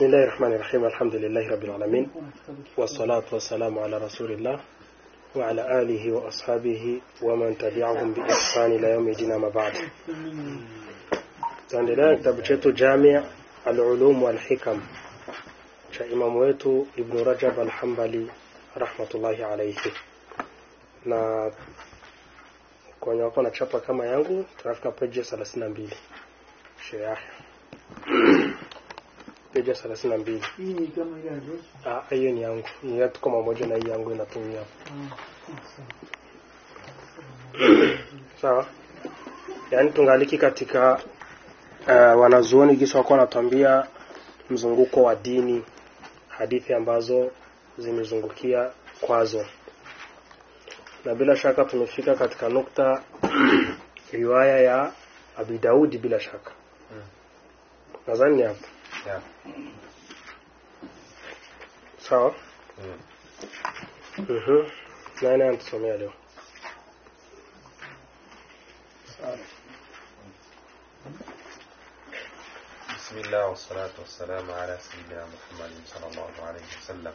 بسم الله الرحمن الرحيم الحمد لله رب العالمين والصلاة والسلام على رسول الله وعلى آله وأصحابه ومن تبعهم بإحسان إلى يوم الدين ما بعد tuendelea kitabu chetu Jami' al-Ulum wal-Hikam cha imamu wetu Ibn Rajab al-Hanbali rahmatullahi alayhi na kwenye wako na chapa kama yangu tunafika page 32 Sheikh Yahya page 32 Hii ni kama ile ya Joshua. ah hiyo ni yangu ni yetu kama moja na hii yangu inatumia Ah, sawa yaani tungaliki katika uh, wanazuoni kisa wako wanatuambia mzunguko wa dini hadithi ambazo zimezungukia kwazo na bila shaka tumefika katika nukta riwaya ya Abi Daudi bila shaka Mm. nadhani ni hapo Yeah. sawa Mm. mhm nani anatusomea leo بسم الله والصلاة والسلام على سيدنا محمد صلى الله عليه وسلم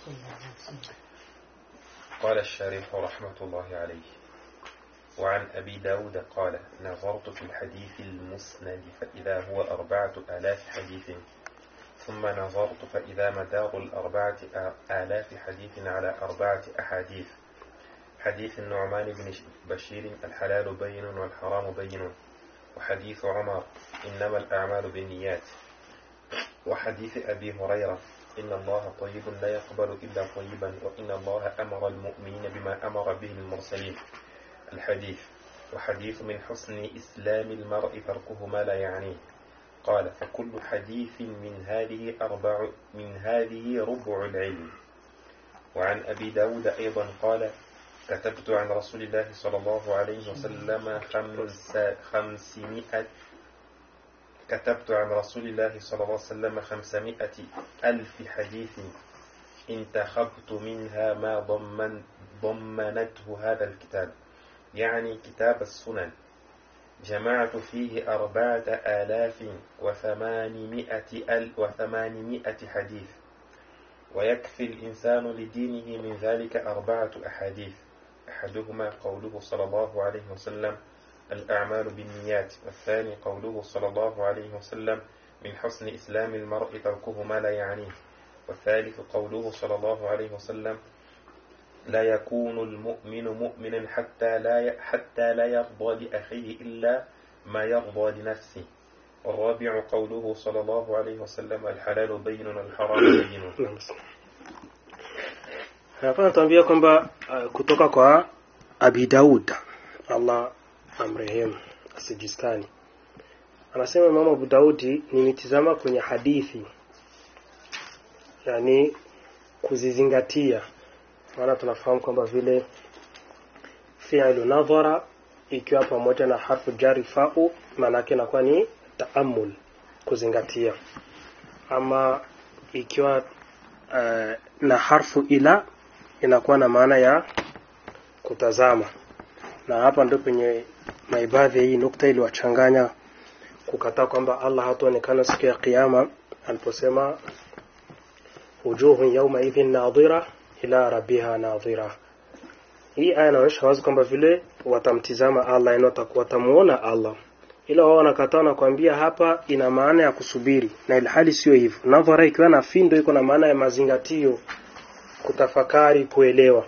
قال الشارح رحمة الله عليه وعن أبي داود قال نظرت في الحديث المسند فإذا هو أربعة آلاف حديث ثم نظرت فإذا مدار الأربعة آلاف حديث على أربعة أحاديث حديث النعمان بن بشير الحلال بين والحرام بين وحديث عمر إنما الأعمال بالنيات وحديث أبي هريرة إن الله طيب لا يقبل إلا طيبا وإن الله أمر المؤمنين بما أمر به المرسلين الحديث وحديث من حسن إسلام المرء تركه ما لا يعنيه قال فكل حديث من هذه أربع من هذه ربع العلم وعن أبي داود أيضا قال كتبت عن رسول الله صلى الله عليه وسلم خمس خمسمائة كتبت عن رسول الله صلى الله عليه وسلم خمسمائة ألف حديث انتخبت منها ما ضمن ضمنته هذا الكتاب يعني كتاب السنن جمعت فيه أربعة آلاف وثمانمائة أل وثمانمائة حديث ويكفي الإنسان لدينه من ذلك أربعة أحاديث أحدهما قوله صلى الله عليه وسلم الأعمال بالنيات والثاني قوله صلى الله عليه وسلم من حسن إسلام المرء تركه ما لا يعنيه والثالث قوله صلى الله عليه وسلم لا يكون المؤمن مؤمنا حتى لا ي- حتى لا يرضى لأخيه إلا ما يرضى لنفسه والرابع قوله صلى الله عليه وسلم الحلال بين والحرام بين Naam. hapa natuambia kwamba uh, kutoka kwa Abi Daud Allah amrehemu asijistani anasema Imam Abu Daudi nimetizama kwenye hadithi yani kuzizingatia maana tunafahamu kwamba vile fi'lu nadhara ikiwa pamoja na harfu jari fa'u maana yake inakuwa ni taamul kuzingatia ama ikiwa uh, na harfu ila inakuwa na maana ya kutazama na hapa ndio penye maibadhi hii nukta iliwachanganya kukataa kwamba Allah hataonekana siku ya kiyama aliposema wujuhun yawma idhin nadhira ila rabbiha nadhira hii aya inaonyesha wazi kwamba vile watamtizama Allah yani watakuwa watamuona Allah ila wao wanakataa na kuambia hapa ina maana ya kusubiri na ilhali sio hivyo nadhara ikiwa na findo iko na maana ya mazingatio kutafakari kuelewa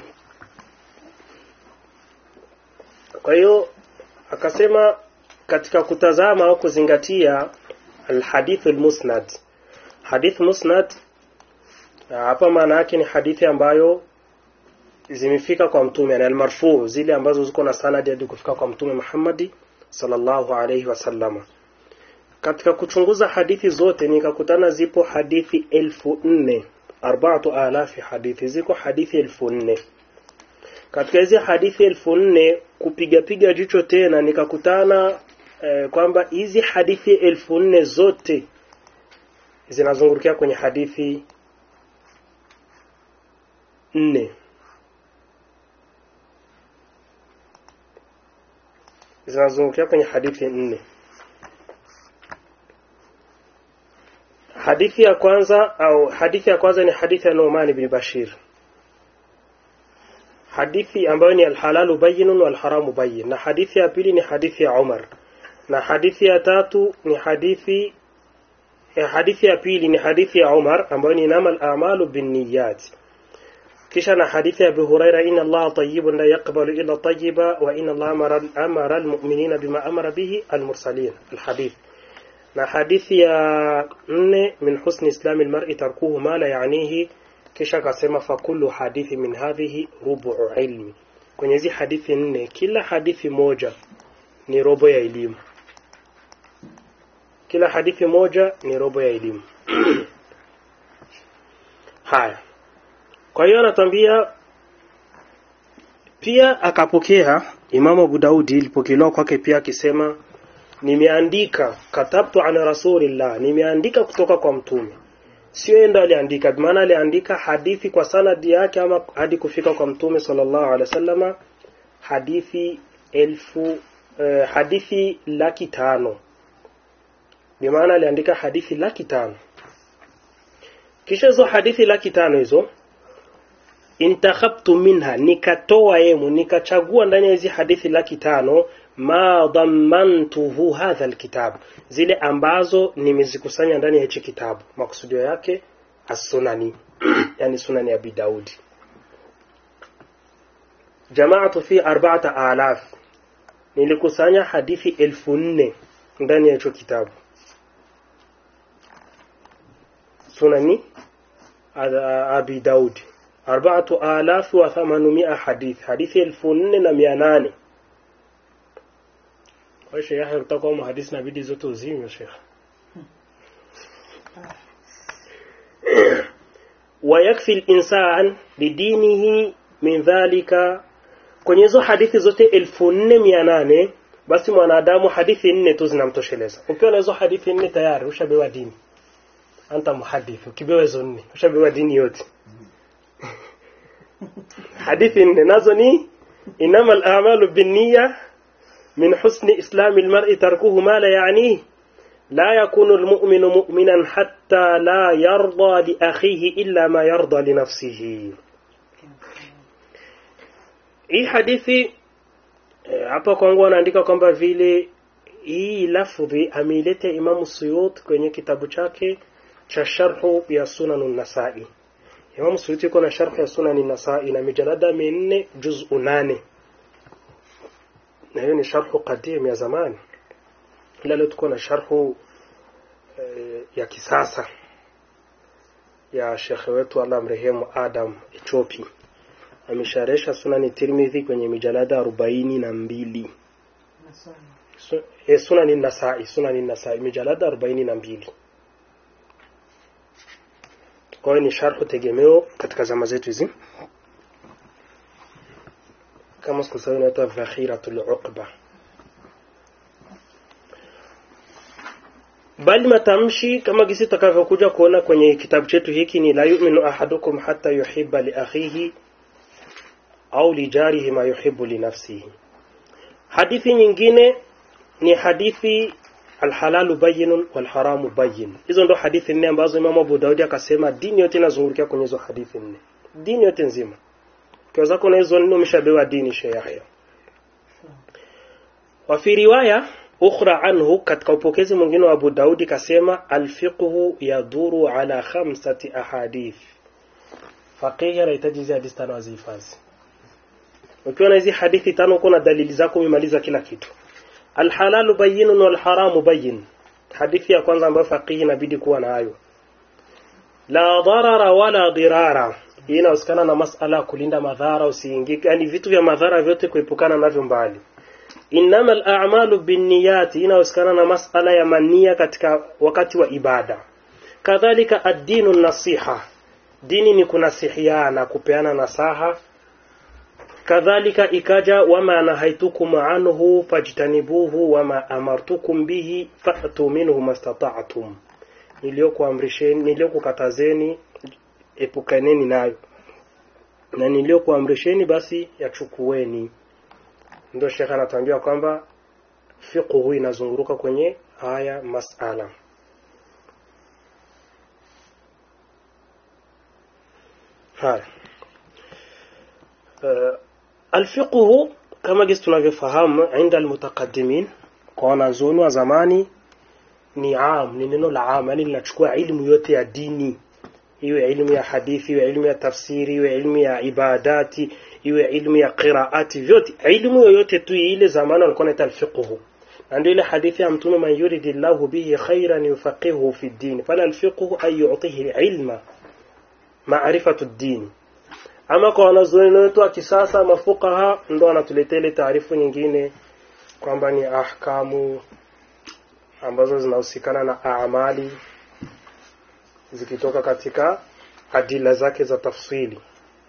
kwa hiyo akasema katika kutazama au kuzingatia alhadith almusnad hadith musnad hapa maana yake ni hadithi ambayo zimefika kwa mtume yani almarfu zile ambazo ziko na sanadi hadi kufika kwa mtume Muhammadi sallallahu alayhi wasallama katika kuchunguza hadithi zote nikakutana zipo hadithi elfu nne arbaatu alafi hadithi ziko hadithi elfu nne katika hizi hadithi elfu nne kupiga piga jicho tena nikakutana eh, kwamba hizi hadithi elfu nne zote zinazungurukia kwenye hadithi nne zinazungukia kwenye hadithi nne hadithi ya kwanza au hadithi ya kwanza ni hadithi ya Nu'man ibn Bashir hadithi ambayo ni alhalalu bayyinun wal haramu bayyin na hadithi ya pili ni hadithi ya Umar na hadithi ya tatu ni hadithi ya hadithi ya pili ni hadithi ya Umar ambayo ni inamal a'malu binniyat kisha na hadithi ya Abu Huraira inna Allah tayyibun la yaqbalu illa tayyiba wa inna Allah amara amara almu'minina bima amara bihi almursalin alhadith na hadithi ya nne min husni islami almar'i tarkuhu ma la ya'nihi kisha akasema fakullu hadithi min hadhihi rubu ilmi kwenye hizi hadithi nne kila hadithi moja ni robo ya elimu kila hadithi moja ni robo ya elimu haya kwa hiyo anatambia pia akapokea Imamu Abu Daudi ilipokelewa kwake pia akisema nimeandika katabtu an rasulillah nimeandika kutoka kwa mtume sio yeye ndo aliandika maana aliandika hadithi kwa sanadi yake ama hadi kufika kwa mtume sallallahu alaihi wasallama hadithi elfu eh, hadithi laki tano bimaana aliandika hadithi laki tano kisha hizo hadithi laki tano hizo intakhabtu minha nikatoa yemu nikachagua ndani ya hizi hadithi laki tano ma dhammantuhu hadha alkitab zile ambazo nimezikusanya ndani ya hichi kitabu makusudio yake as-sunani yani sunani ya Abi Daudi jamaatu fi arba'ata alaf nilikusanya hadithi elfu nne ndani ya hicho kitabu sunani Abi Daudi arba'atu alaf wa thamanumia hadith hadithi elfu nne na mia nane kwa hiyo Sheikh utakuwa muhadisi na bidii zote uzime Sheikh ويكفي الإنسان بدينه من ذلك kwenye hizo hadithi zote elfu nne mia nane basi mwanadamu hadithi nne tu zinamtosheleza ukiwa na hizo hadithi nne tayari ushabewa dini anta muhadith ukibewa hizo nne ushabewa dini yote hadithi nne nazo ni inama al-a'malu binniya min husni islami al-mar'i tarkuhu ma la ya'nihi لا يكون المؤمن مؤمنا حتى لا يرضى لأخيه إلا ما يرضى لنفسه hii hadithi hapa kwangu anaandika kwamba vile hii lafdhi ameileta Imamu Suyut kwenye kitabu chake cha sharhu ya Sunan Nasai. Imamu Suyut yuko na sharhu ya Sunan Nasai na mijalada minne juz'u nane, na hiyo ni sharhu qadim ya zamani ila leo tuko na sharhu e, ya kisasa ya shekhe wetu Allah mrehemu Adam Echopi amesharesha sunani Tirmidhi kwenye mijalada arobaini na mbili Su, e, sunani Nasai sunani Nasai mijalada arobaini na mbili kwa hiyo ni sharhu tegemeo katika zama zetu hizi kama sikusahau inaitwa Dhakhiratul Uqba bali matamshi kama gisi tutakavyokuja kuona kwenye kitabu chetu hiki ni la yu'minu ahadukum hatta yuhibba li akhihi au li jarihi ma yuhibbu li nafsihi hadithi nyingine ni hadithi alhalalu bayyinun wal haramu bayyin hizo ndo hadithi nne ambazo Imam Abu Daudi akasema dini yote inazungukia kwenye hizo hadithi nne dini yote nzima kwa zako na hizo nne umeshabewa dini shehe wa fi riwaya ukhra anhu katika upokezi mwingine wa Abu Daudi kasema alfiqhu yaduru ala khamsati ahadith faqihi anahitaji hizi hadithi tano azihifadhi ukiwa na hizi hadithi tano uko na dalili zako umemaliza kila kitu alhalalu bayyinun wal haramu bayyin hadithi ya kwanza ambayo faqihi inabidi kuwa nayo la darara wala dirara hii inahusikana na masala ya kulinda madhara usiingie yani vitu vya madhara vyote kuepukana navyo mbali innama al-a'malu binniyati inahusikana na masala ya mania katika wakati wa ibada kadhalika ad-dinu nasiha dini ni kunasihiana kupeana nasaha kadhalika ikaja wama nahaitukum anhu fajtanibuhu wama amartukum bihi fa'tu minhu mastata'tum niliyokuamrisheni niliyokukatazeni epukaneni nayo na niliyokuamrisheni basi yachukueni ndio shekha anatuambia kwamba fiqhu inazunguruka kwenye haya masala haya uh, alfiqhu kama gisi tunavyofahamu inda almutaqaddimin kwa wanazuoni wa zamani ni am ni neno la am yani linachukua ilmu yote ya dini iwe ilmu ya hadithi iwe ilmu ya tafsiri iwe ilmu ya ibadati iwe ilmu ya qiraati vyote ilmu yoyote tu ile zamani walikuwa naita alfiqhu na ndio ile hadithi ya mtume man yuridillahu bihi khairan yufaqihuhu fi ddin pale alfiqhu ay yu'tihi ilma maarifatu ddin ama kwa wanazuoni wetu wa kisasa mafukaha ndo wanatuletea ile taarifu nyingine kwamba ni ahkamu ambazo zinahusikana na amali zikitoka katika adila zake za tafsili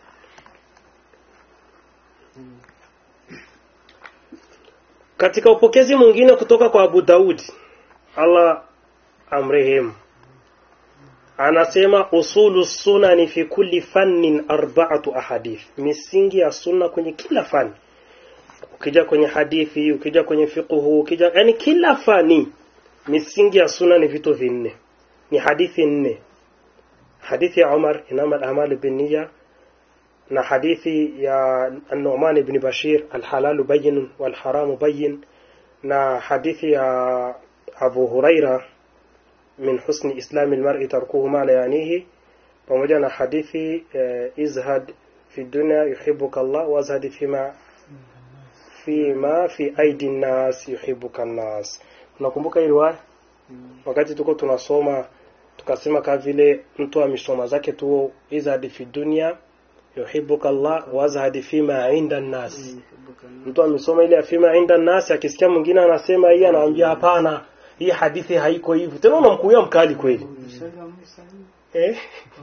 katika upokezi mwingine kutoka kwa Abu Daudi Allah amrehemu anasema usulu sunani fi kulli fannin arba'atu ahadith misingi ya sunna kwenye kila fani ukija kwenye hadithi ukija kwenye fiqhu ukija yani kila fani misingi ya sunna ni vitu vinne ni hadithi nne hadithi ya Umar inama al-a'malu binniya na hadithi ya An-Nu'man ibn Bashir al-halalu bayyin wal haramu bayyin na hadithi ya Abu Huraira min husni islami almar'i tarkuhu ma la yanihi pamoja na hadithi eh, izhad fi dunya yuhibbuka Allah wazhad fima fima fi aidi nnas yuhibbuka nnas unakumbuka hili riwaya wakati tuko tunasoma tukasema kama vile mtu amesoma zake tu izhad fi dunya yuhibbuka Allah wazhad fima inda nnas mtu amesoma ile ya fima inda nnas akisikia mwingine anasema hii anaambia hapana hii hadithi haiko hivyo tena unamkuia mkali kweli eh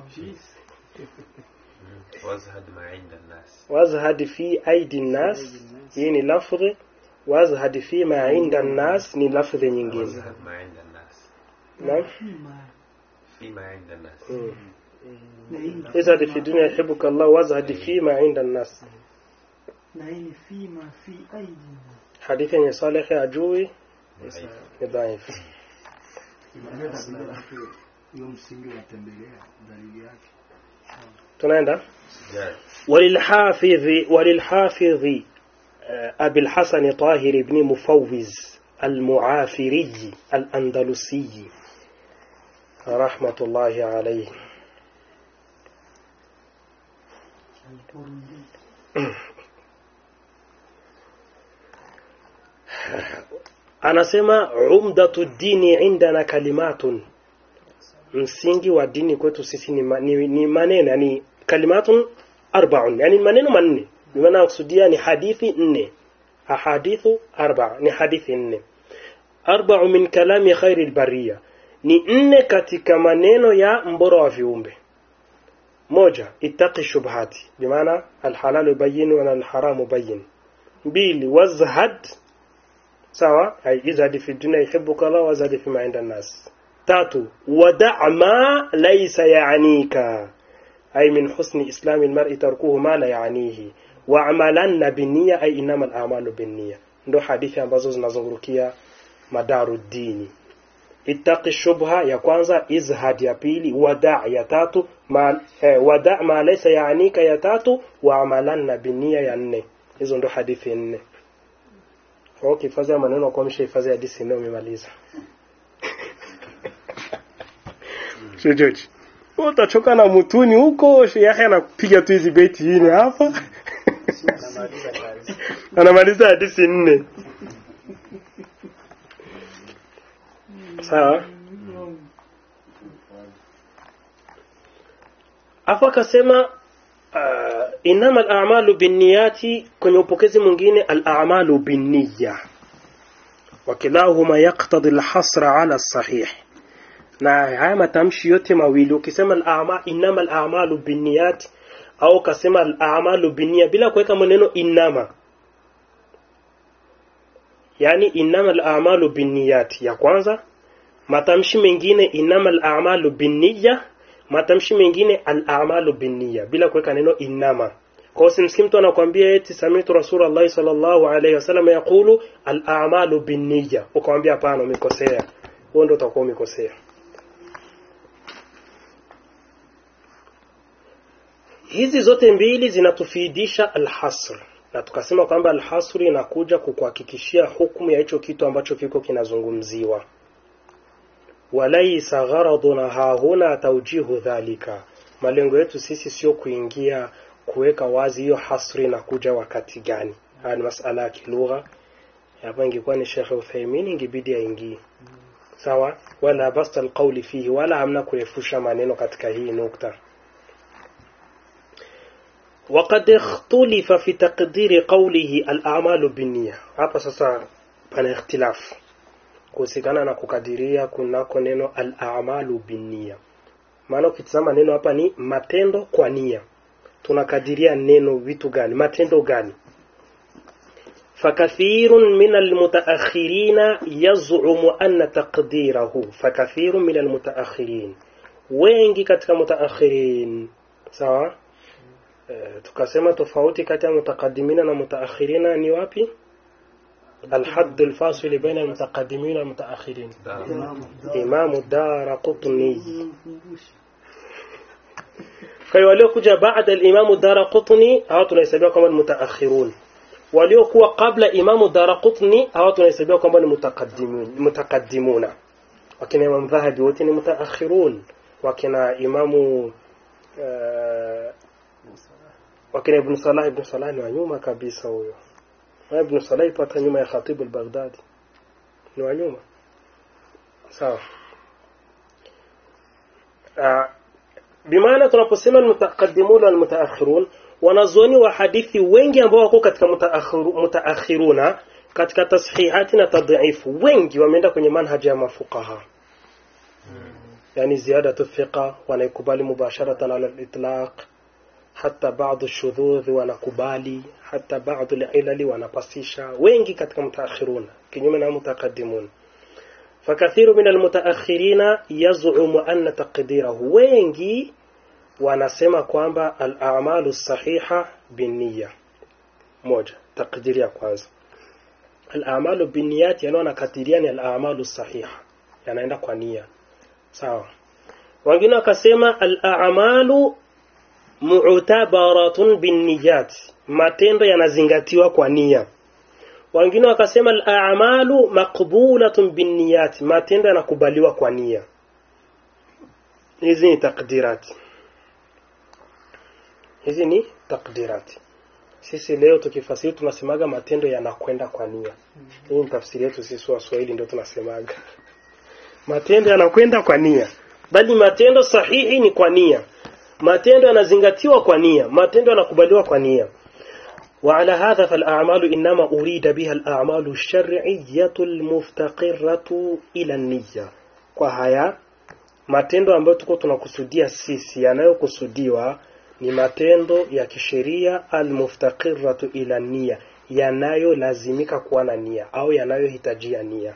wazhad ma inda nnas wazhad fi aidi nnas hii ni lafdhi wazhad fi ma inda nnas ni lafdhi nyingine wazhad ma inda nnas naam fi ma inda nnas izhad fi dunya yuhibbuka Allah wazhad fi ma inda nnas na hii ni fima fi aidi hadithi yenye Saleh ajui ni dhaifu hiyo msingi unatembelea dalili yake tunaenda jari وللحافظ وللحافظ آه، أبي الحسن طاهر بن مفوز المعافري الأندلسي رحمة الله عليه anasema umdatu dini indana kalimatun msingi wa dini kwetu sisi ni, ma, ni, ni maneno yani kalimatun arbaun yani maneno manne bimaana kusudia ni hadithi nne ahadithu arba ni hadithi nne arbau min kalami khairi lbariya ni nne katika maneno ya mbora wa viumbe moja ittaqi shubhati bimaana alhalalu bayin wa alharamu bayin mbili wazhad sawa ay izhad fi dunya yuhibbuka Allah wazhad fi ma inda nas tatu wada' ma laysa ya'nika ay min husni islami almar'i tarkuhu ma la ya'nihi wa'malanna binniya ay inama al'amalu binniya ndo hadithi ambazo zinazungurukia madaru dini ittaqi shubha ya kwanza izhad ya pili wada' ya tatu ma eh, wada' ma laysa ya'nika ya tatu wa'malanna binniya ya nne hizo ndo hadithi nne kwa hiyo ukihifadhi ya maneno kwa mshahifadhi hadithi nne umemaliza Shejoji. Utachoka na mutuni huko, shehe anapiga tu hizi beti nne hapa. Anamaliza hadithi nne. Sawa? Hapo akasema uh, inama al-a'malu binniyati kwenye upokezi mwingine al-a'malu binniya wakilahuma yaqtadi al-hasra ala as-sahih na haya matamshi yote mawili ukisema al-a'ma inama al-a'malu binniyat au ukasema al-a'malu binniya bila kuweka maneno inama yani inama al-a'malu binniyat ya kwanza matamshi mengine inama al-a'malu binniya matamshi mengine al-a'malu binniya bila kuweka neno inama kwa hiyo simsikia mtu anakuambia eti samitu rasulullah sallallahu alaihi wasallam yaqulu al-a'malu binniya ukamwambia hapana umekosea huo ndio utakuwa umekosea hizi zote mbili zinatufidisha alhasr na tukasema kwamba alhasri inakuja kukuhakikishia hukumu ya hicho kitu ambacho kiko kinazungumziwa walaisa gharaduna hahuna taujihu dhalika malengo yetu sisi sio kuingia kuweka wazi hiyo hasri inakuja wakati gani haya ni masala ya kilugha hapa ingekuwa ni Sheikh Uthaymeen ingebidi aingie sawa wala basta alqawli fihi wala hamna kurefusha maneno katika hii nukta وقد اختلف في تقدير قوله الأعمال بالنية hapa sasa pana ikhtilaf kuhusikana na kukadiria kunako neno al-a'malu binnia maana ukitazama neno hapa ni matendo kwa nia tunakadiria neno vitu gani matendo gani فكثير من المتأخرين يزعم أن تقديره فكثير من المتأخرين wengi katika mutaakhirin sawa e, tukasema tofauti kati ya mutakadimina na mutaakhirina ni wapi الحد الفاصل بين المتقدمين والمتأخرين إمام الدار قطني kwa hiyo waliokuja baada al-Imam Daraqutni hao tunahesabiwa kama ni mutaakhirun waliokuwa kabla Imam Daraqutni hao tunahesabiwa kama ni mutaqaddimun mutaqaddimuna wakina Imam Dhahabi wote ni mutaakhirun wakina Imamu uh, wakina Ibn Salah Ibn Salah ni wa nyuma kabisa huyo na Ibn Salah ipata nyuma ya Khatib al-Baghdadi ni wa nyuma sawa uh, bimaana tunaposema almutaqaddimun wal mutaakhirun wanazuoni wa hadithi wengi ambao wako katika mutaakhiruna katika tasihihati na tadhifu wengi wameenda kwenye manhaji ya mafuqaha yani ziyadatu thiqa wanaikubali mubasharatan ala al-itlaq hata baadhi shudhudh wanakubali hata baadhi ilali wanapasisha wengi katika mutaakhiruna kinyume na mutaqaddimun فكثير من المتأخرين يزعم أن تقديره wengi wanasema kwamba al-a'malu sahiha binniya moja takdiri ya kwanza al-a'malu binniyat yana wanakadiria ni al-a'malu sahiha yanaenda kwa nia sawa wengine wakasema al-a'malu mu'tabaratun binniyat matendo yanazingatiwa kwa nia wengine wakasema al-a'malu maqbulatun binniyat matendo yanakubaliwa kwa nia hizi ni takdirati hizi ni takdirati sisi leo tukifasiri tunasemaga matendo yanakwenda kwa nia hii ni tafsiri yetu sisi waswahili ndio tunasemaga matendo yanakwenda kwa nia bali matendo sahihi ni kwa nia matendo yanazingatiwa kwa nia matendo yanakubaliwa kwa nia وعلى هذا فالأعمال إنما أريد بها الأعمال الشرعية المفتقرة إلى النية kwa haya matendo ambayo tuko tunakusudia sisi yanayokusudiwa ni matendo ya kisheria almuftaqiratu ila nia yanayolazimika kuwa na nia au yanayohitajia nia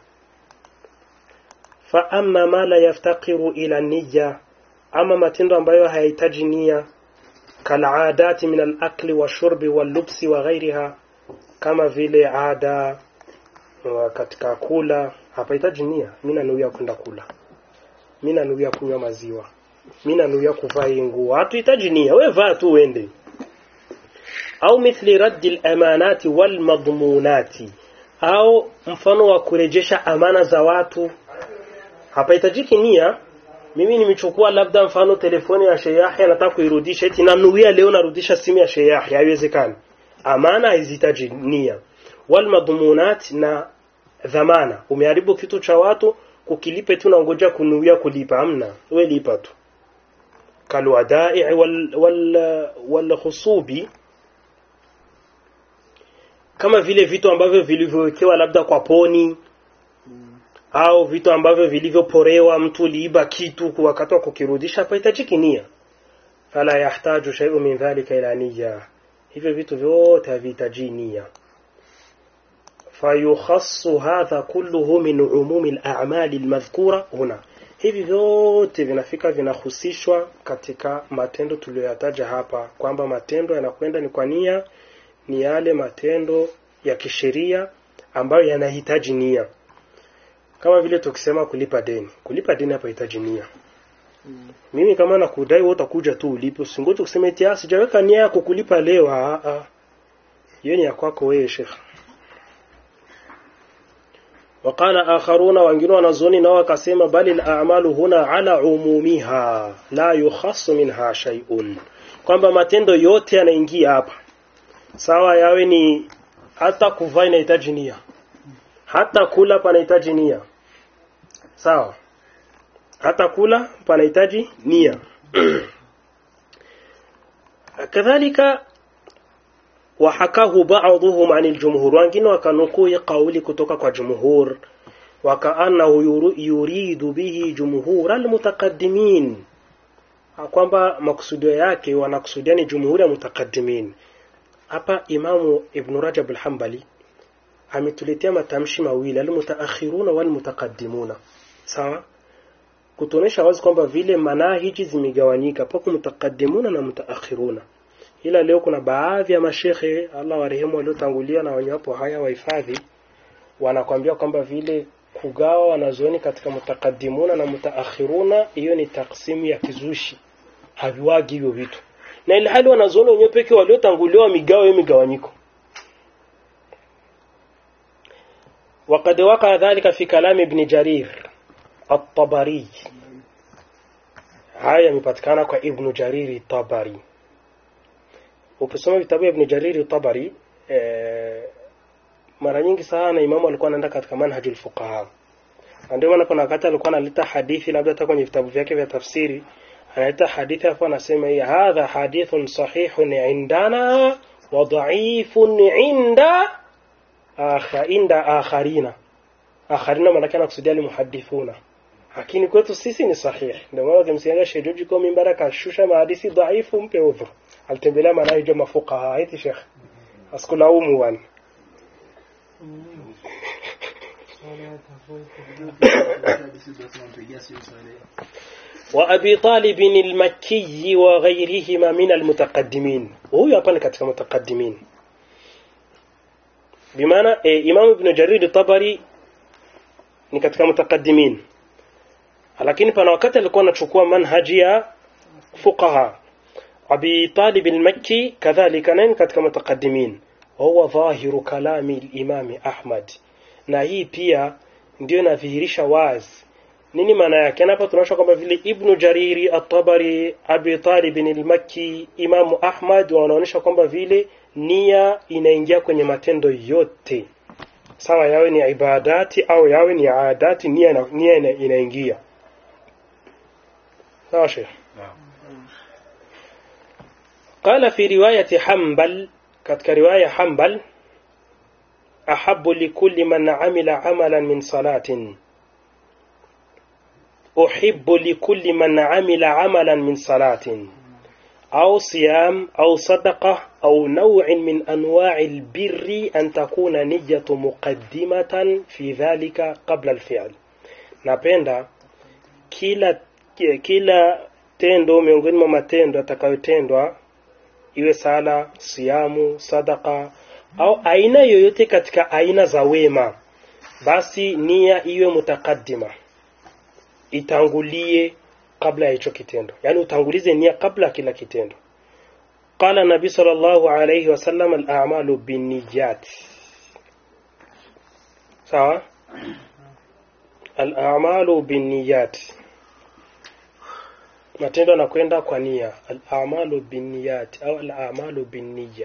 fa amma ma la yaftaqiru ila niyya ama matendo ambayo hayahitaji nia kal'adati min al-akli washurbi wal-lubsi wa ghairiha kama vile ada katika kula hapahitaji nia mimi nanuia kwenda kula mimi nanuia kunywa maziwa mimi nanuia kuvaa nguo hatuhitaji nia wewe vaa tu uende au mithli raddi al-amanati wal madmunati au mfano wa kurejesha amana za watu hapahitajiki nia mimi nimechukua labda mfano telefoni ya Sheikh Yahya nataka kuirudisha eti nanuia leo narudisha simu ya Sheikh Yahya haiwezekani amana haizitaji nia wal madmunat na dhamana umeharibu kitu cha watu kukilipe tu naongoja kunuia kulipa amna wewe lipa tu kalwadai wal wal wal khusubi kama vile vitu ambavyo vilivyowekewa labda kwa poni au vitu ambavyo vilivyoporewa mtu liiba kitu wakati wa kukirudisha hapahitajiki nia fala yahtaju shay'un min dhalika ila niyya hivyo vitu vyote havihitaji nia fayukhassu hadha kulluhu min umumi al-a'mali al-madhkura huna hivi vyote vinafika vinahusishwa katika matendo tuliyoyataja hapa kwamba matendo yanakwenda ni kwa nia ni yale matendo ya kisheria ambayo yanahitaji nia kama vile tukisema kulipa deni kulipa deni hapa hitaji nia mimi kama nakudai wewe utakuja tu ulipe usingoje kusema eti ah sijaweka nia ya kukulipa leo ah ah hiyo ni ya kwako wewe shekh وقال آخرون wengine wanazoni nao wakasema bali al-a'malu huna ala umumiha la yukhassu minha shay'un kwamba matendo yote yanaingia hapa sawa yawe ni hata kuvaa inahitaji nia hata kula panahitaji nia sawa hata kula panahitaji nia kadhalika وحكاه بعضهم عن الجمهور wengine wakanukuu hii kauli kutoka kwa jumhur wakaannahu yuru- yuridu bihi jumhur almutaqaddimin kwamba makusudio yake wanakusudia ni jumhuri ya mutakaddimin hapa imamu ibn rajab al-hanbali ametuletea matamshi mawili almutaakhiruna walmutaqaddimuna sawa kutuonesha wazi kwamba vile manahiji zimegawanyika pako mutaqaddimuna na mutaakhiruna ila leo kuna baadhi ya mashekhe Allah warehemu waliotangulia na wenye wapo haya wahifadhi wanakwambia kwamba vile kugawa wanazuoni katika mutaqaddimuna na mutaakhiruna hiyo ni taksimu ya kizushi haviwagi hivyo vitu na ile hali wanazuoni wenyewe pekee waliotanguliwa migawa hiyo migawanyiko وقد وقع ذلك في كلام ابن جرير الطبري haya yamepatikana kwa ibnu jariri tabari ukisoma vitabu ibn jariri tabari eh, mara nyingi sana imamu alikuwa anaenda katika manhajul fuqaha na ndio maana kuna wakati alikuwa analeta hadithi labda hata kwenye vitabu vyake vya tafsiri analeta hadithi hapo anasema hii hadha hadithun sahihun indana wa dha'ifun inda akha inda akharina akharina maana kana kusudia limuhadithuna lakini kwetu sisi ni sahihi ndio maana ukimsikia shejuji kwa mimbara akashusha mahadithi dhaifu mpe udhur alitembelea manhaji ya mafuqaha eti sheikh asikulaumu bwana wa abi talib al-makki wa ghayrihima min al-mutaqaddimin huyu hapa ni katika mutaqaddimin bimaana e, imam ibn jarir tabari ni katika mutaqaddimin lakini pana wakati alikuwa anachukua manhaji ya fuqaha abi talib al-makki kadhalika naye katika mutaqaddimin وهو ظاهر كلام الإمام أحمد na hii pia ndio inadhihirisha wazi nini maana yake hapa tunaosha kwamba vile ibnu jariri at-tabari abi talib al-makki imamu ahmad wanaonyesha kwamba vile nia inaingia kwenye matendo yote sawa yawe ni ibadati au yawe ni adati nia ina- nia ina- inaingia sawa sheikh قال في رواية حنبل katika riwaya Hanbal ahabbu likulli man amila amalan min salatin uhibbu likulli man amila amalan min salatin أو صيام أو صدقة أو نوع من أنواع البر أن تكون نية مقدمة في ذلك قبل الفعل napenda kila kila tendo miongoni mwa matendo yatakayotendwa iwe sala siamu sadaka au aina yoyote katika aina za wema basi nia iwe mutakaddima itangulie kabla ya hicho kitendo yani utangulize nia kabla ya kila kitendo qala nabi sallallahu alayhi wasallam al-a'malu binniyat sawa al-a'malu binniyat matendo yanakwenda kwa nia al-a'malu binniyat au al-a'malu binniya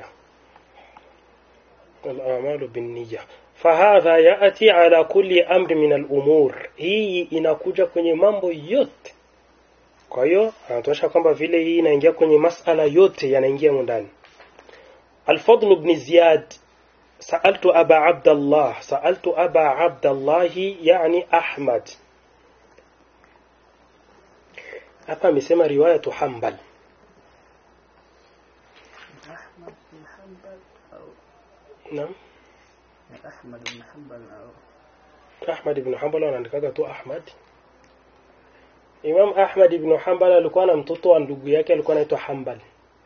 al-a'malu binniya fahadha ya'ti ala kulli amri min al-umur hii inakuja kwenye mambo yote kwa hiyo anatosha kwamba vile hii inaingia kwenye masala yote yanaingia ndani al-fadl ibn ziyad سألت أبا عبد الله سألت أبا عبد الله يعني أحمد hapa amesema riwayatu Hanbal أحمد بن حنبل أو naam أحمد بن حنبل أو Ahmad ibn Hanbal anaandikaga tu Ahmad Imam Ahmad ibn Hanbal alikuwa na mtoto wa ndugu yake alikuwa anaitwa Hanbal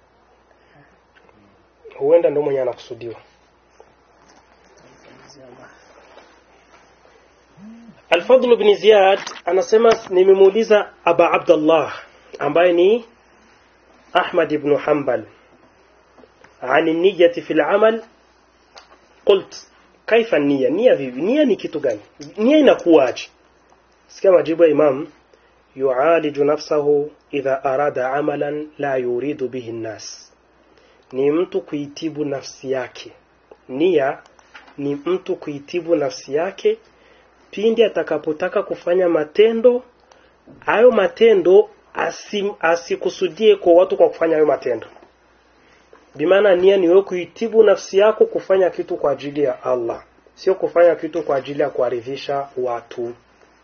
huenda ndio mwenye anakusudiwa Al-Fadl ibn Ziyad anasema nimemuuliza Aba Abdullah ambaye ni Ahmad ibn Hanbal عن النية في العمل قلت كيف النية نية vipi nia ni kitu gani nia inakuwaje sikia majibu ya imam yualiju nafsahu idha arada amalan la yuridu bihi nnas ni mtu kuitibu nafsi yake nia ni mtu kuitibu nafsi yake pindi atakapotaka kufanya matendo hayo matendo asim, asikusudie kwa watu kwa kufanya hayo matendo bimaana nia ni wewe kuitibu nafsi yako kufanya kitu kwa ajili ya Allah sio kufanya kitu kwa ajili ya kuaridhisha watu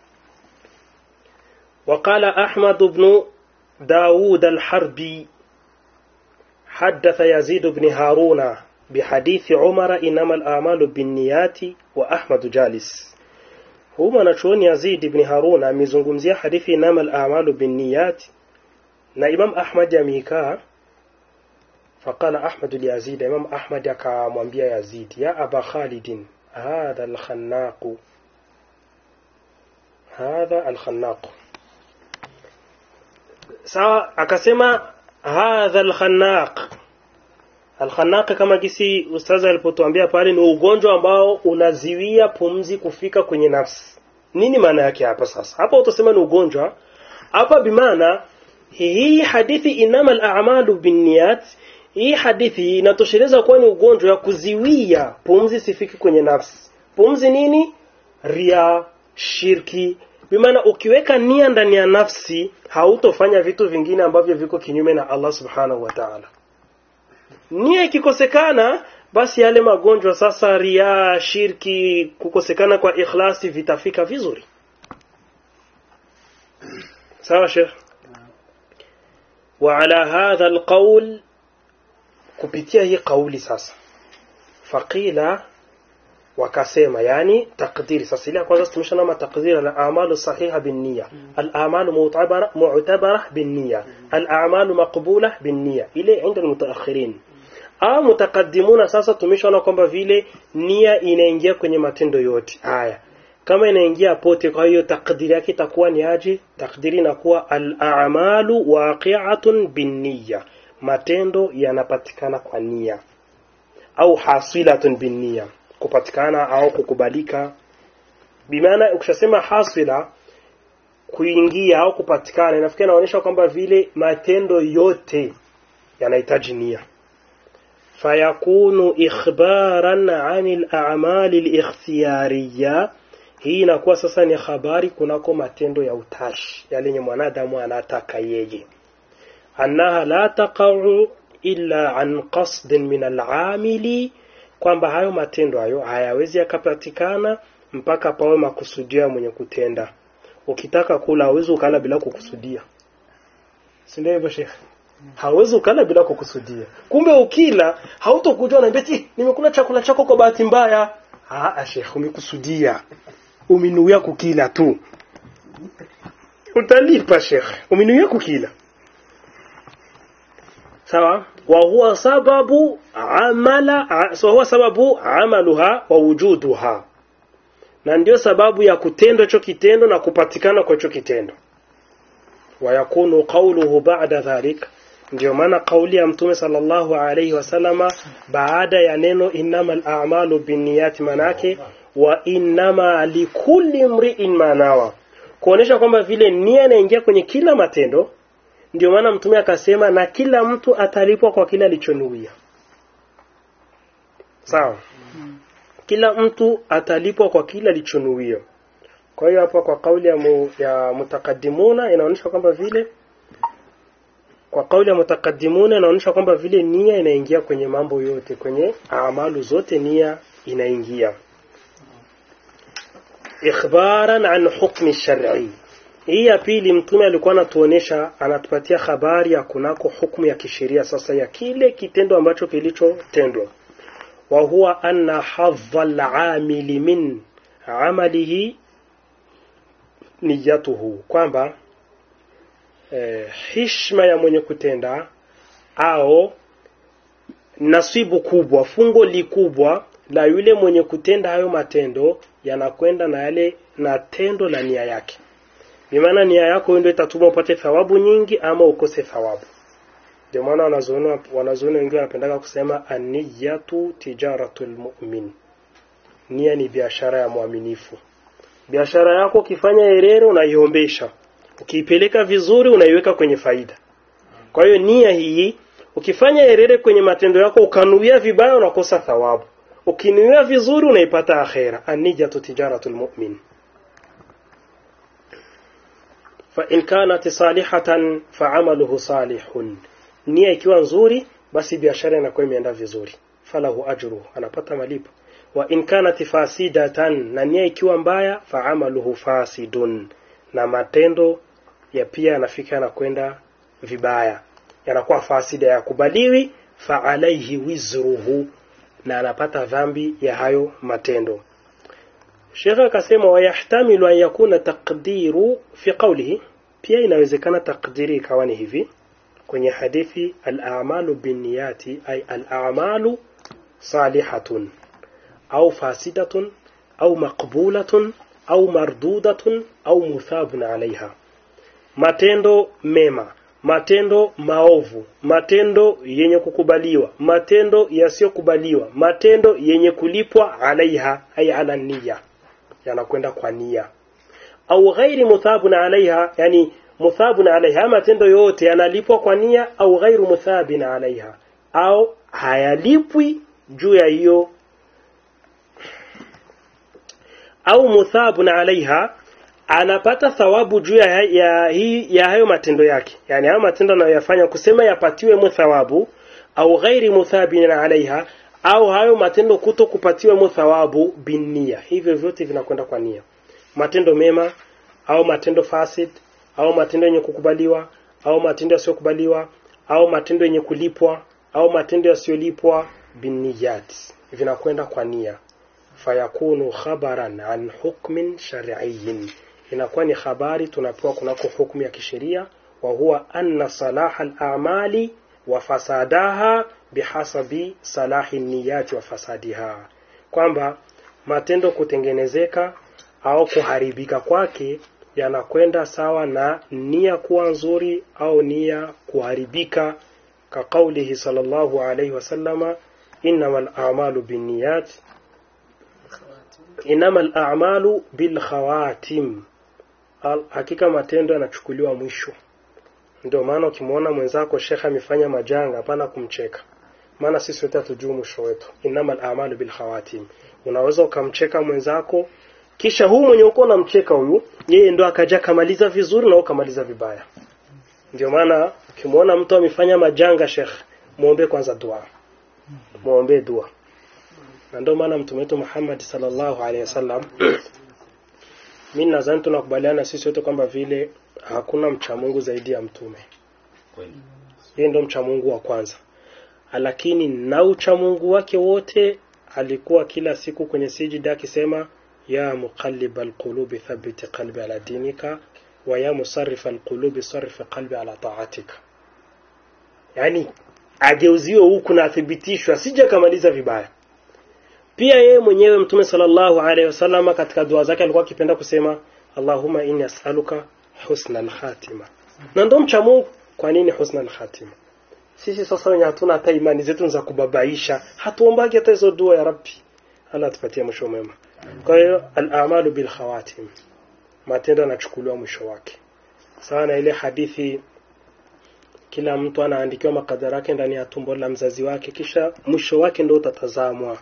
وقال أحمد بن داود الحربي حدث يزيد بن هارون بحديث عمر إنما الأعمال بالنيات وأحمد جالس هو mwanachuoni Yazid ibn Harun amezungumzia hadithi inama al-a'malu binniyat na Imam Ahmad amekaa faqala Ahmad li Yazid Imam Ahmad akamwambia Yazid ya Aba Khalid hadha al-khannaq hadha al-khannaq sawa akasema hadha al-khannaq al-khannaq kama kisi ustaza alipotuambia pale ni ugonjwa ambao unaziwia pumzi kufika kwenye nafsi nini maana yake hapa sasa hapa utasema ni ugonjwa hapa bimaana hii hadithi inama al-a'malu binniyat hii hadithi inatosheleza kuwa ni ugonjwa wa kuziwia pumzi sifiki kwenye nafsi pumzi nini ria shirki bimaana ukiweka nia ndani ya nafsi hautofanya vitu vingine ambavyo viko kinyume na Allah subhanahu wa ta'ala nia ikikosekana basi yale magonjwa sasa ria shirki kukosekana kwa ikhlasi vitafika vizuri sawa sheikh وعلى هذا القول kupitia hii kauli sasa faqila wakasema yani takdiri sasa ile ya kwanza tumeshana takdiri al-a'malu sahiha bin-niyya al-a'malu mu'tabara mu'tabara bin-niyya al-a'malu maqbula bin-niyya ile inda al-mutaakhirin au mutaqaddimuna sasa tumeshaona kwamba vile nia inaingia kwenye matendo yote haya kama inaingia pote kwa hiyo takdiri yake itakuwa ni aje takdiri inakuwa al-a'malu waqi'atun bin-niyya matendo yanapatikana kwa nia au hasilatun binnia kupatikana au kukubalika bimaana ukishasema hasila kuingia au kupatikana inafikia inaonyesha kwamba vile matendo yote yanahitaji nia fayakunu ikhbaran anil a'mali al-ikhtiyariyya hii inakuwa sasa ni habari kunako matendo ya utashi yale yenye mwanadamu anataka yeye annaha la taqa'u illa an qasdin min al-amili kwamba hayo matendo hayo hayawezi yakapatikana mpaka pawe makusudio ya mwenye kutenda ukitaka kula hauwezi ukala bila kukusudia si ndio hivyo shekhe hauwezi ukala bila kukusudia kumbe ukila hautokujua na beti nimekula chakula chako kwa bahati mbaya ah shekhe umekusudia uminuia kukila tu utalipa shekhe uminuia kukila sawa wa huwa sababu amala so huwa sababu amaluha wa wujuduha na ndio sababu ya kutendwa hicho kitendo na kupatikana kwa hicho kitendo wa yakunu qawluhu ba'da dhalik ndio maana kauli ya mtume sallallahu alayhi wasallama baada ya neno innamal a'malu binniyati manake wa innama likulli mri'in manawa kuonesha kwamba vile nia inaingia kwenye kila matendo ndio maana mtume akasema na kila mtu atalipwa kwa kile alichonuia sawa kila mtu atalipwa kwa kile alichonuia kwa hiyo hapa kwa kauli ya, mu, ya mutakaddimuna inaonyesha kwamba vile kwa kauli ya mutakaddimuna inaonyesha kwamba vile nia inaingia kwenye mambo yote kwenye amalu zote nia inaingia ikhbaran an hukmi shar'i hii ya pili mtume alikuwa anatuonesha anatupatia habari ya kunako hukumu ya kisheria sasa ya kile kitendo ambacho kilichotendwa wa huwa anna hadha al-amili min amalihi niyatuhu kwamba eh, hishma ya mwenye kutenda au nasibu kubwa fungo likubwa la yule mwenye kutenda hayo matendo yanakwenda na yale na tendo la nia yake bimaana nia yako ndio itatuma upate thawabu nyingi ama ukose thawabu ndio maana wanazuoni wanazuoni wengi wanapendaka kusema aniyatu tijaratul mu'min nia ni biashara ya mwaminifu biashara yako ukifanya herere unaiombesha ukiipeleka vizuri unaiweka kwenye faida kwa hiyo nia hii ukifanya herere kwenye matendo yako ukanuia vibaya unakosa thawabu ukinuia vizuri unaipata akhera anijatu tijaratul mu'min fa in kanat salihatan fa amaluhu salihun nia ikiwa nzuri basi biashara inakuwa imeenda vizuri falahu ajru anapata malipo wa in kanat fasidatan na nia ikiwa mbaya fa amaluhu fasidun na matendo ya pia yanafika yanakwenda vibaya yanakuwa fasida yakubaliwi fa alaihi wizruhu na anapata dhambi ya hayo matendo Sheikh akasema wayahtamilu an yakuna taqdiru fi qawlihi pia inawezekana takdiri ikawa ni hivi kwenye hadithi al-a'malu binniyati ay al-a'malu salihatun au fasidatun au maqbulatun au mardudatun au muthabun alaiha matendo mema matendo maovu matendo yenye kukubaliwa matendo yasiyokubaliwa matendo yenye kulipwa alaiha ay ala niyya yanakwenda kwa nia au ghairi muthabun alaiha yani muthabun alaiha matendo yote yanalipwa kwa nia au ghairu muthabin alaiha au hayalipwi juu ya hiyo au muthabun alaiha anapata thawabu juu ya, ya, hii- ya hayo matendo yake yani hayo matendo anayoyafanya kusema yapatiwe mu thawabu au ghairi muthabin alaiha au hayo matendo kuto kupatiwa mu thawabu binnia hivyo vyote vinakwenda kwa nia matendo mema au matendo fasid au matendo yenye kukubaliwa au matendo yasiyokubaliwa au matendo yenye kulipwa au matendo yasiyolipwa binniyat vinakwenda kwa nia fayakunu khabaran an hukmin shar'iyyin inakuwa ni habari tunapewa kunako hukumu ya kisheria wa huwa anna salaha al-a'mali wa fasadaha bihasabi salahi niyati wa fasadiha kwamba matendo kutengenezeka au kuharibika kwake yanakwenda sawa na nia kuwa nzuri au nia kuharibika ka kaulihi sallallahu alayhi wasallama innamal a'malu binniyat innamal a'malu bil khawatim Al- hakika matendo yanachukuliwa mwisho ndio maana ukimwona mwenzako shekhe amefanya majanga hapana kumcheka maana sisi wote hatujui mwisho wetu innamal a'malu bil khawatim unaweza ukamcheka mwenzako kisha huu mwenye uko unamcheka huyu yeye ndo akaja kamaliza vizuri na ukamaliza vibaya ndio maana ukimwona mtu amefanya majanga shekhe muombe kwanza dua muombe dua na ndio maana mtume wetu Muhammad sallallahu alaihi wasallam mimi nadhani tunakubaliana sisi wote kwamba vile hakuna mcha Mungu zaidi ya mtume kweli yeye ndo mcha Mungu wa kwanza lakini na ucha Mungu wake wote alikuwa kila siku kwenye sijida akisema ya muqallib alqulubi thabbit qalbi ala dinika wa ya musarrif alqulubi sarrif qalbi ala ta'atika yani ageuziwe huku na athibitishwe asije kamaliza vibaya pia yeye mwenyewe mtume sallallahu alaihi wasallam katika dua zake alikuwa akipenda kusema Allahumma inni as'aluka husna al-khatima na ndo mcha Mungu kwa nini husna al-khatima sisi sasa wenye hatuna hata imani zetu za kubabaisha hatuombagi hata hizo dua ya rabbi Allah atupatie mwisho mwema kwa hiyo al-a'malu bil khawatim matendo yanachukuliwa mwisho wake sawa na ile hadithi kila mtu anaandikiwa makadara yake ndani ya tumbo la mzazi wake kisha mwisho wake ndio utatazamwa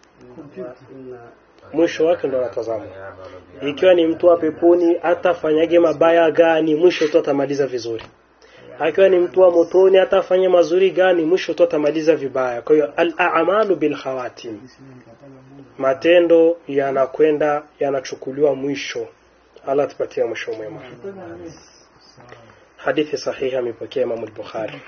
mwisho wake ndo unatazamwa ikiwa ni mtu wa peponi atafanyage mabaya gani mwisho tu atamaliza vizuri akiwa ni mtu wa motoni atafanya mazuri gani mwisho tu atamaliza vibaya kwa hiyo al-a'malu bil khawatim matendo yanakwenda yanachukuliwa mwisho Allah tupatie mwisho mwema hadithi sahihi amepokea Imam al-Bukhari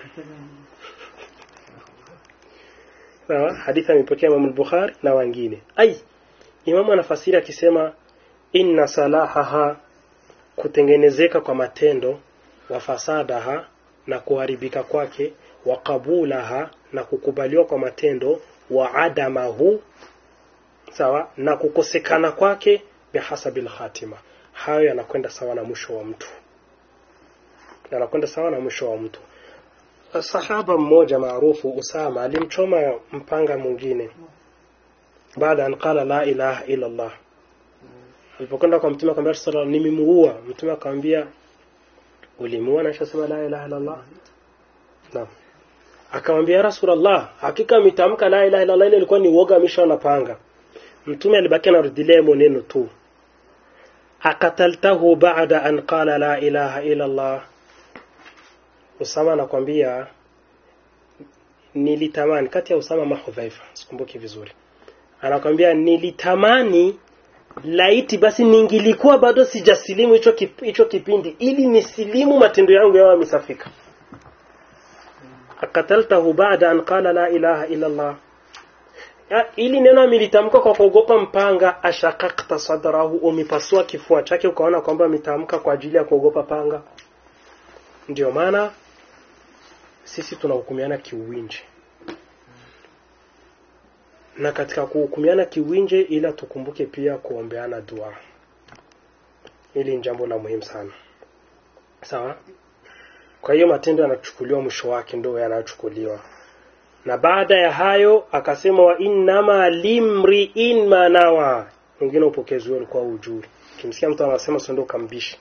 sawa hadithi amepokea Imam al-Bukhari na wengine ai Imamu anafasiri akisema inna salahaha kutengenezeka kwa matendo wa fasadaha na kuharibika kwake wa qabulaha na kukubaliwa kwa matendo wa adamahu sawa na kukosekana kwake bihasabil khatima hayo yanakwenda sawa na mwisho wa mtu yanakwenda sawa na mwisho wa mtu sahaba mmoja maarufu Usama alimchoma mpanga mwingine baada an qala la ilaha illa Allah alipokwenda kwa mtume akamwambia sallallahu nimemuua mtume akamwambia ulimuua na sema la ilaha illa Allah naam akamwambia ya rasulullah hakika ametamka la ilaha illa Allah ile ilikuwa ni uoga amesha na panga mtume alibaki anarudilia maneno tu akataltahu baada an qala la ilaha illa Allah Usama anakwambia nilitamani kati ya Usama na Hudhaifa sikumbuki vizuri anakwambia nilitamani laiti basi ningilikuwa bado sijasilimu hicho kip, hicho kipindi ili nisilimu matendo yangu yawe yamesafika akataltahu baada an qala la ilaha illa Allah ya, ili neno amelitamka kwa kuogopa mpanga ashakakta sadrahu umepasua kifua chake ukaona kwamba ametamka kwa ajili ya kuogopa panga ndio maana sisi tunahukumiana kiuwinje na katika kuhukumiana kiwinje ila tukumbuke pia kuombeana dua hili ni jambo la muhimu sana sawa kwa hiyo matendo yanachukuliwa mwisho wake ndio yanachukuliwa na baada ya hayo akasema wa innama limriin manawa mwingine upokezi huo ulikuwa ujuri kimsikia mtu anasema sio ndio kambishi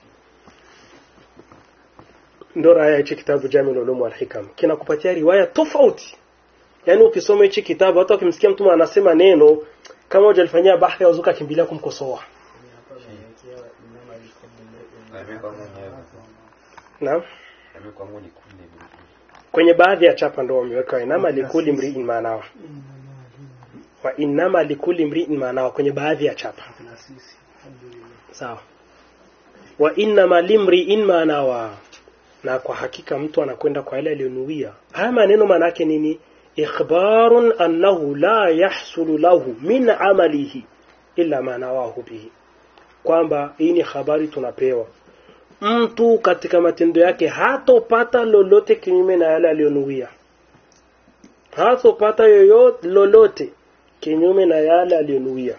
ndo raya hichi kitabu Jamiul Ulum wal Hikam kinakupatia riwaya tofauti yaani ukisoma hichi kitabu hata ukimsikia mtu anasema neno kama hujalifanyia bahthi auzuka kimbilia kumkosoa amekuwa mwenyewe naam amekuwa mwenye kule kwenye baadhi ya chapa ndo wameweka inama likuli mriin maanawa wa inama likuli mriin maanawa kwenye baadhi ya chapa na sisi alhamdulillah sawa wa innama limriin maanawa na kwa hakika mtu anakwenda kwa yale aliyonuia haya maneno maana yake nini ikhbarun annahu la yahsulu lahu min amalihi illa ma nawahu bihi kwamba hii ni habari tunapewa mtu katika matendo yake hatopata lolote kinyume na yale aliyonuia hatopata yoyote lolote kinyume na yale aliyonuia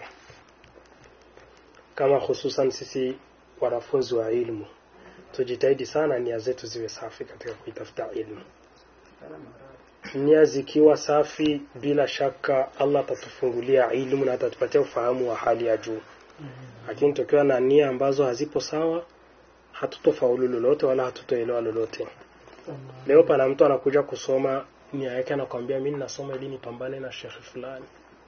kama hususan sisi wanafunzi wa ilmu tujitahidi sana nia zetu ziwe safi katika kuitafuta ilmu nia zikiwa safi bila shaka Allah atatufungulia ilmu na atatupatia ufahamu wa hali ya juu lakini tukiwa na nia ambazo hazipo sawa hatutofaulu lolote wala hatutoelewa lolote leo pana mtu anakuja kusoma nia yake anakwambia mimi nasoma ili nipambane na shekhi fulani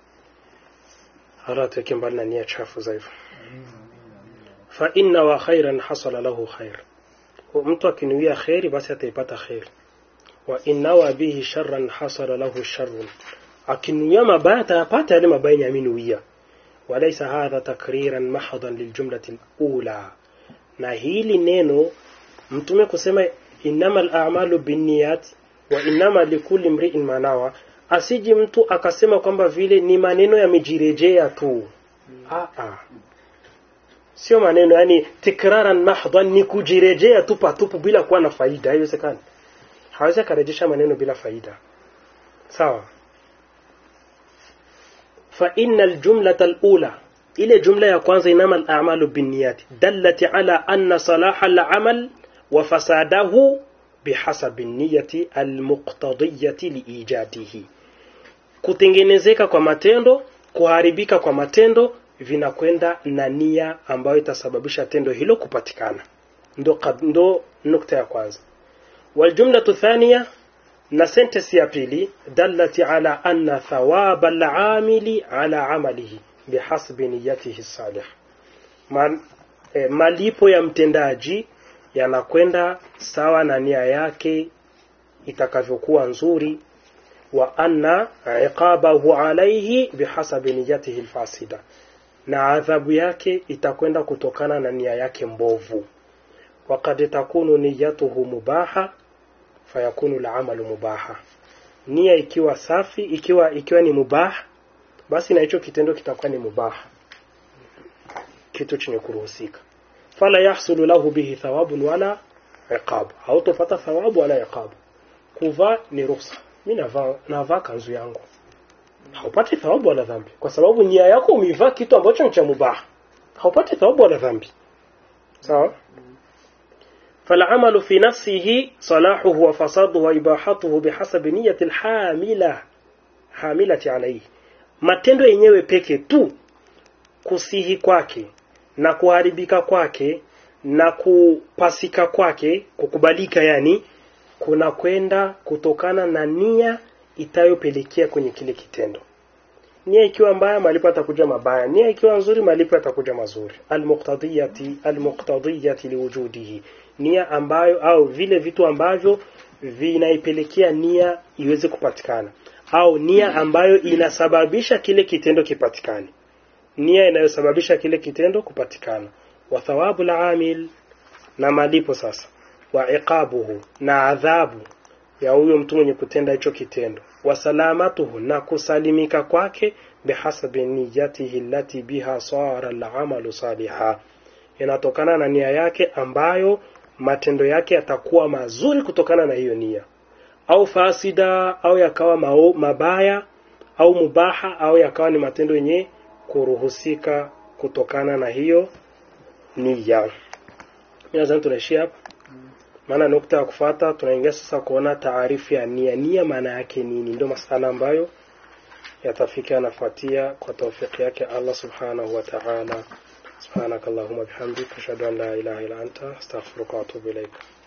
hala tuweke mbali na nia chafu za hivyo fa inna wa khairan hasala lahu khair mtu akinuia khairi basi ataipata khairi wa innawa bihi sharran hasala lahu sharrun akinuia mabaya atayapata yale mabaya yenye aminuia walaysa hadha takriran mahdan liljumlati alula na hili neno mtume kusema innamal a'malu binniyat wa innama likulli imri'in ma nawa asiji mtu akasema kwamba vile ni maneno yamejirejea tu ah ah sio maneno yani tikraran mahdhan ni kujirejea tu patupu bila kuwa na faida haiwezekani hawezi akarejesha maneno bila faida sawa fa inna aljumlata alula ile jumla ya kwanza inama al'amalu binniyat dallati ala anna salaha al'amal wa fasadahu bihasabi niyati almuqtadiyati liijadihi kutengenezeka kwa matendo kuharibika kwa matendo vinakwenda na nia ambayo itasababisha tendo hilo kupatikana ndo, kab- ndo nukta ya kwanza waljumlatu thania na sentence ya pili dallati ala anna thawaba alamili ala amalihi bihasbi niyatihi salih Ma, eh, malipo ya mtendaji yanakwenda sawa na nia yake itakavyokuwa nzuri wa anna iqabahu alayhi bihasabi niyatihi alfasida na adhabu yake itakwenda kutokana na nia yake mbovu waqad takunu niyatuhu mubaha fayakunu al'amalu mubaha nia ikiwa safi ikiwa ikiwa ni mubah basi na hicho kitendo kitakuwa ni mubah kitu chenye kuruhusika fala yahsulu lahu bihi thawabun wala iqab hautopata thawabu wala iqab kuvaa ni ruhusa mimi navaa navaa kanzu yangu haupati thawabu wala dhambi kwa sababu nia yako umeivaa kitu ambacho ni cha mubaha haupati thawabu wala dhambi sawa فالعمل في نفسه صلاحه وفساده وإباحته بحسب نية الحاملة حاملة عليه matendo yenyewe peke tu kusihi kwake na kuharibika kwake na kupasika kwake kukubalika yani kuna kwenda kutokana na nia itayopelekea kwenye kile kitendo nia ikiwa mbaya malipo atakuja mabaya nia ikiwa nzuri malipo atakuja mazuri almuqtadiyati almuqtadiyati liwujudihi nia ambayo au vile vitu ambavyo vinaipelekea nia iweze kupatikana au nia ambayo inasababisha kile kitendo kipatikane nia inayosababisha kile kitendo kupatikana wa thawabu amil na malipo sasa wa iqabuhu na adhabu ya huyo mtu mwenye kutenda hicho kitendo wa salamatuhu na kusalimika kwake bihasabi niyatihi allati biha sara al-amalu saliha inatokana na nia yake ambayo matendo yake yatakuwa mazuri kutokana na hiyo nia au fasida au yakawa mao, mabaya au mubaha au yakawa ni matendo yenye kuruhusika kutokana na hiyo nia nadhani tunaishia hapa maana nukta ya kufuata tunaingia sasa kuona taarifu ya nia nia maana yake nini ndio masala ambayo yatafika yanafuatia kwa taufiki yake Allah subhanahu wa ta'ala subhanakallahumma bihamdika ashhadu an la ilaha illa anta astaghfiruka wa atubu ilaika